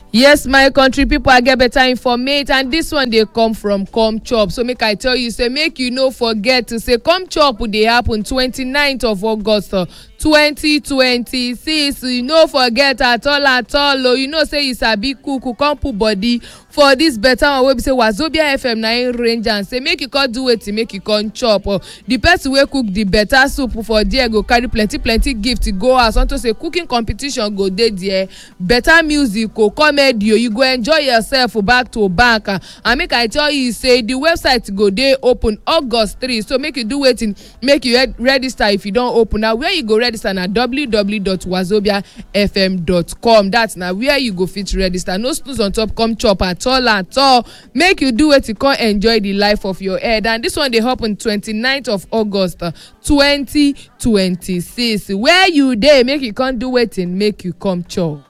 yes my country pipo i get better informate and dis one dey come from come chop so make i tell you say make you no forget to say come chop dey happen 29th of august 2026 you no forget at all at all o you know say you sabi cook come put body for dis better one wey be say wazobia fm na im range am say make you come do wetin make you come chop the person wey cook the better soup for there go carry plenty plenty gift go house unto say cooking competition go dey there better music go comedy o you go enjoy yourself back to back and make i tell you say the website go dey open august 3 so make you do wetin make you register if you don open na where you go register na www.wazobiafm.com that na where you go fit register no snooze on top come chop at all at all make you do wetin come enjoy the life of your head and this one dey happen 29th of august 2026 where you dey make you come do wetin make you come chop.